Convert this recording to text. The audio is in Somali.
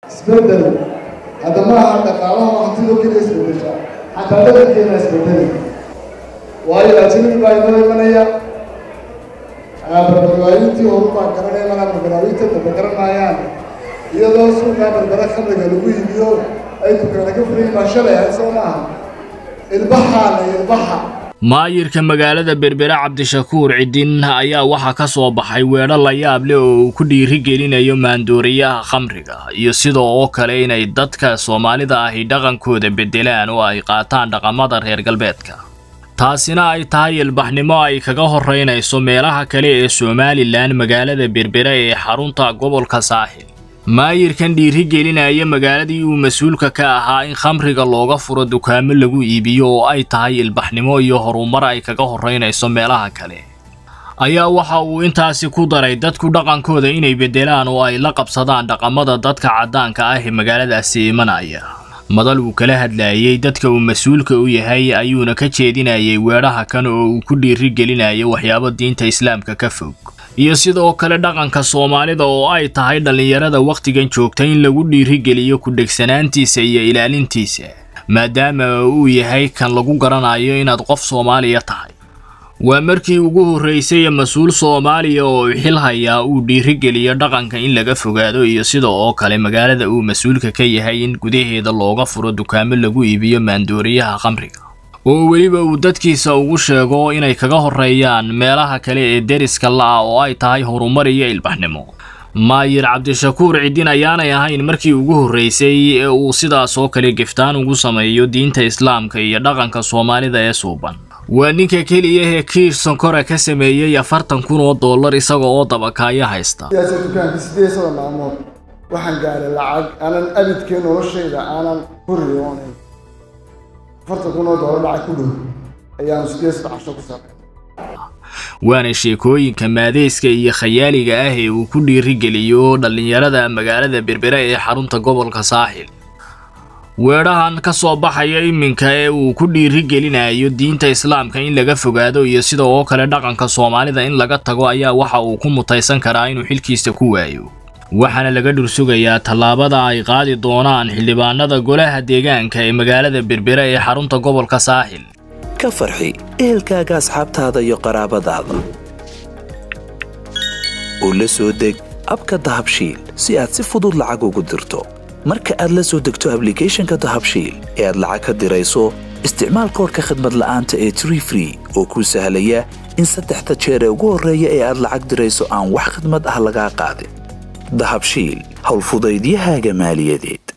isbedel hadda maaha dhaqaalaha hantidoo keliya isbedesha xataa dhaqankeena isbedeli waayo ajnabi baa inoo imanaya barbarwaalintii horu baa garanaya mana barbaraalinta daba garanayaan iyadoo suuqaa barbara khamriga lagu iibiyo ay dukaana ka furayin baa shalay ahayd soo maaha ilbaxaana ilbaxa maayirka magaalada berbere cabdishakuur cidin ayaa waxaa ka soo baxay weedho la yaab leh oo uu ku dhiiri gelinayo maandooriyaha khamriga iyo sida oo kale inay dadka soomaalida ahi dhaqankooda beddelaan oo ay qaataan dhaqamada reer galbeedka taasina ay tahay ilbaxnimo ay kaga horraynayso meelaha kale ee somalilan magaalada berbere ee xarunta gobolka saaxil maayirkan dhiiri gelinaya magaaladii uu mas-uulka ka ahaa in khamriga looga furo dukaamo lagu iibiyo oo ay tahay ilbaxnimo iyo horumar ay kaga horraynayso meelaha kale ayaa waxa uu intaasi ku daray dadku dhaqankooda inay beddelaan oo ay la qabsadaan dhaqamada dadka caddaanka ah ee magaaladaasi imanaya madal uu kala hadlayay dadka uu mas-uulka u yahay ayuuna ka jeedinayay weedhaha kan oo uu ku dhiiri gelinayo waxyaabo diinta islaamka ka fog iyo sidoo kale dhaqanka soomaalida oo ay tahay dhallinyarada wakhtigan joogta in lagu dhiirigeliyo ku dhegsanaantiisa iyo ilaalintiisa maadaama uu yahay kan lagu garanayo inaad qof soomaaliya tahay waa markii ugu horraysay mas-uul soomaaliya oo xil hayaa uu dhiirigeliyo dhaqanka in laga fogaado iyo sida oo kale magaalada uu mas-uulka ka yahay in gudaheeda looga furo dukaamo lagu iibiyo maandooriyaha khamriga oo weliba uu dadkiisa ugu sheego inay kaga horreeyaan meelaha kale ee deriska la-a oo ay tahay horumar iyo ilbaxnimo maayir cabdishakuur cidin ayaanay ahayn markii ugu horraysay ee uu sidaas oo kale giftaan ugu sameeyo diinta islaamka iyo dhaqanka soomaalida ee suuban waa ninka keliya ee kiir sonkora ka sameeyey afartan kun oo dollar isaga oo dabakaaya haysta siyaasa dukaanka sideed sada maalmood waxaan gaaray lacag aanan abidkee noloshayda aanan ku riyoonayn afartan kun oo dollar lacag ku dhow ayaanu sideed sada casho ku saaqay waana sheekooyinka maadeyska iyo khayaaliga ah ee uu ku dhiirigeliyo dhallinyarada magaalada berbere ee xarunta gobolka saaxil weedhahan ka soo baxaya iminka ee uu ku dhiirigelinayo diinta islaamka in laga fogaado iyo sida oo kale dhaqanka soomaalida in laga tago ayaa waxa uu ku mutaysan karaa inuu xilkiisa ku waayo waxaana laga dhursugayaa tallaabada ay qaadi doonaan xildhibaanada golaha deegaanka ee magaalada berbere ee xarunta gobolka saaxil ka farxi ehelkaaga asxaabtaada iyo qaraabadaada oo la soo deg abka dahabshiil si aad si fudud lacag ugu dirto marka aad la soo degto ablicathonka dahabshiil ee aad lacag ka dirayso isticmaal koorka khadmad la'aanta ee tree free oo kuu sahlaya in saddexda jeer ee ugu horreeya ee aad lacag dirayso aan wax khidmad ah lagaa qaadin dahabshiil howlfudaydiyahaaga maaliyadeed